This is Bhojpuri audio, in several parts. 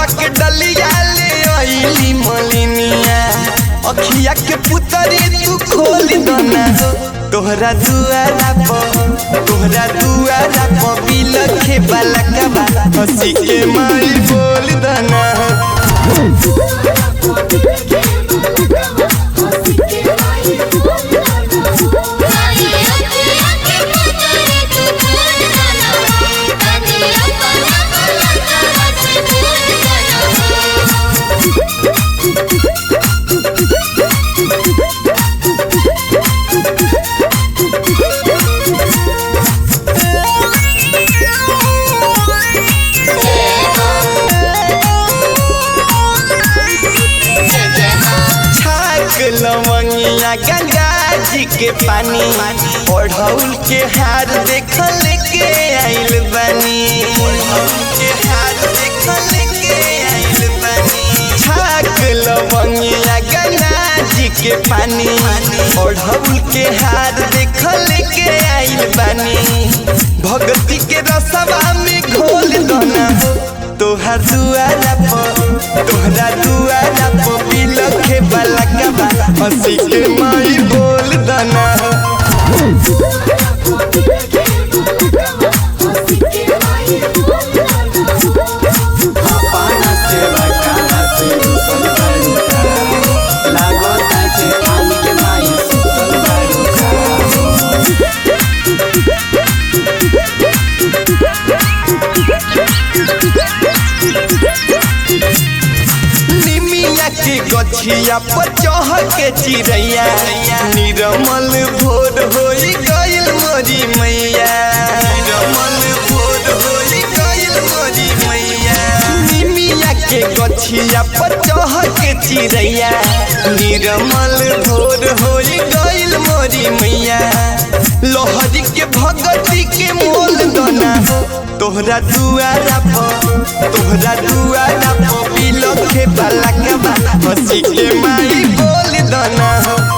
के डलिया ले आईली मलिनिया अखिया के पुतरी तू खोल दना तोहरा दुआरा पर तोहरा दुआरा पर बिलखे बालकबा हंसी के माई बोल दना छाक लवंगिया गंगा जी के पानी ओढ़ौल के हार देखल के आइल बनी ओढ़ौल के हार देखल के आइल बनी छाक लवंगिया गंगा जी के पानी ओढ़ौल के हार देखल के आइल बनी भक्ति के रसवा में घोल दना तोहर दुआरा पर तोहरा दुआरा पर बिलखे बलकबा हंसी के माई बोल दना पाना से बकाला से रुसल बाड़ूका लागता जे पानी के माई सुतल बाड़ूका निमिया के गछिया पर चढ़ के चिड़ैया निरमल भोर होई गइल मोरी मैया निरमल भोर होई गइल मोरी मैया निमिया के गछिया पर चढ़ के चिड़ैया निरमल भोर होई गइल मोरी मैया लोहरी के भगती के मोल दना तोहरा दुआरा पर तोहरा दुआरा पर बिलखे बालकबा हंसी के माई बोल दना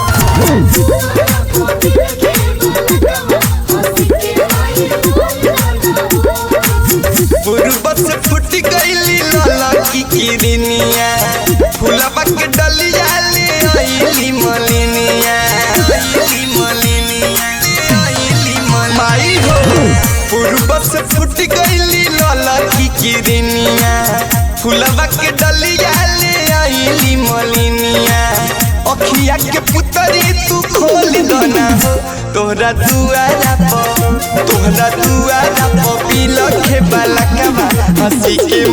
पूर्व से फुट गईली लाला की किरनिया फुलवा के डलिया ले आईली मलिनिया आईली मलिनिया आईली मल- माई हो पूर्व से फुट गईली लाला की किरनिया फुलवा के डलिया ले आईली मलिनिया अखिया के पुतरी तू खोल दना तोहरा दुआरा पर तोहरा दुआरा पर बिलखे बालकबा हंसी के